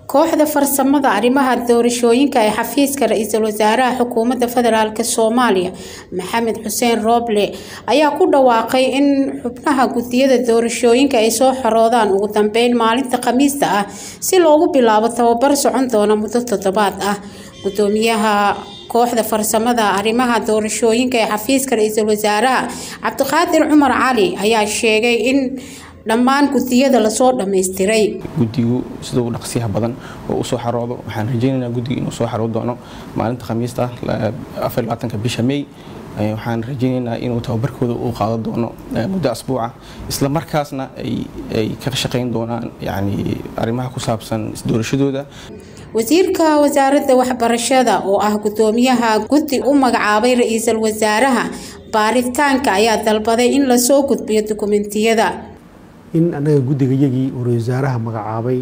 kooxda farsamada arrimaha doorashooyinka ee xafiiska ra-iisul wasaaraha xukuumadda federaalk soomaaliya maxamed xuseen rooble ayaa ku dhawaaqay in xubnaha gudiyada doorashooyinka ay soo xoroodaan ugu dambeyn maalinta khamiista ah si loogu bilaabo tababar socon doona muddo toddobaad ah gudoomiyaha kooxda farsamada arrimaha doorashooyinka ee xafiiska ra-iisul wasaaraha cabdiqaadir cumar cali ayaa sheegay in dhammaan gudiyada lasoo dhammaystiray guddigu sida ugu dhaqsiyaha badan oo u soo xaroodo waxaan rajaynaynaa guddiga inuu soo xarood doono maalinta khamiista afarlabaatanka bisha may waxaan rajaynaynaa inuu tababarkooda uu qaadan doono muddo asbuuca isla markaasna ay ka shaqayn doonaan yani arrimaha ku saabsan isdoorashadooda wasiirka wasaaradda waxbarashada oo ah gudoomiyaha guddi u magacaabay ra-iisul wasaaraha baaritaanka ayaa dalbaday in lasoo gudbiyo dukumentiyada in annaga guddiga yagii uu ra-isul wasaaraha magacaabay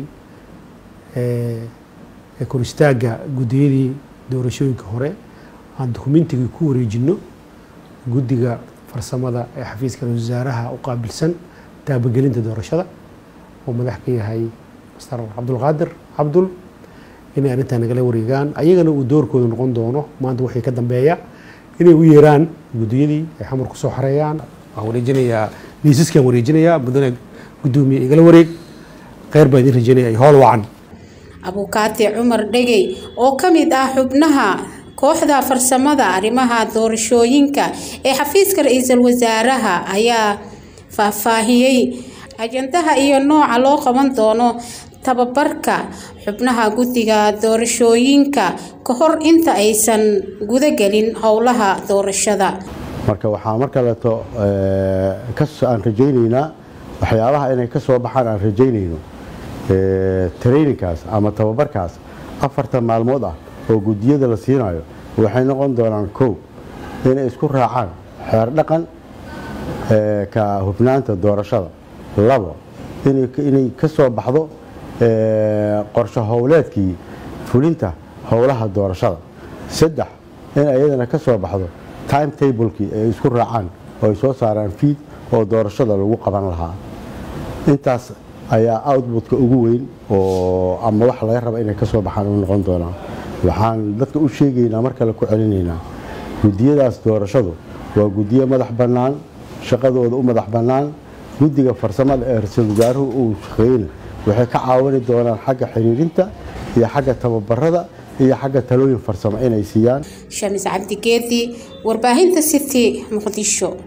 ee kor istaagga guddiyadii doorashooyinka hore aan dukumentigii ku wareejinno guddiga farsamada ee xafiiska ra-isul wasaaraha u qaabilsan taabagelinta doorashada oo madax ka yahay master cabdulqaadir cabdul inay arrintaa nagala wareegaan ayagana uu doorkooda noqon doono maanta waxay ka dambeeya inay u yeeraan guddiyadii ay xamar kusoo xareeyaan waxaan wareejinayaa liisaskaan wareejinayaa mudane gudoomiye igala wareeg kheyr baa idin rajaynaya ay howl wacan abukaati cumar dhegey oo ka mid ah xubnaha kooxda farsamada arrimaha doorashooyinka ee xafiiska ra-iisul wasaaraha ayaa faahfaahiyey ajandaha iyo nooca loo qaban doono tababarka xubnaha guddiga doorashooyinka ka hor inta aysan gudagelin howlaha doorashada marka waxaa mar kaleeto aan rajaynaynaa waxyaabaha inay ka soo baxaan aan rajaynayno traininkaas ama tababarkaas afartan maalmood ah oo guddiyada la siinayo waxay noqon doonaan kow inay isku raacaan xeer dhaqan ka hubnaanta doorashada labo inay ka soo baxdo qorsho howleedkii fulinta howlaha doorashada saddex in ayadana ka soo baxdo time tablekii ay isku raacaan oo ay soo saaraan fiid oo doorashada lagu qaban lahaa intaas ayaa outbutka ugu weyn oo ama wax laga raba inay ka soo baxaan u noqon doonaa waxaan dadka u sheegaynaa mar kale ku celinaynaa guddiyadaas doorashadu waa guddiyo madax bannaan shaqadooda u madax bannaan guddiga farsamada ee ra-iisul wasaaruhu uu shaqeeyna waxay ka caawini doonaan xagga xiriirinta iyo xagga tababarada iyo xagga talooyin farsamo inay siiyaan shamis cabdigeedi warbaahinta city muqdisho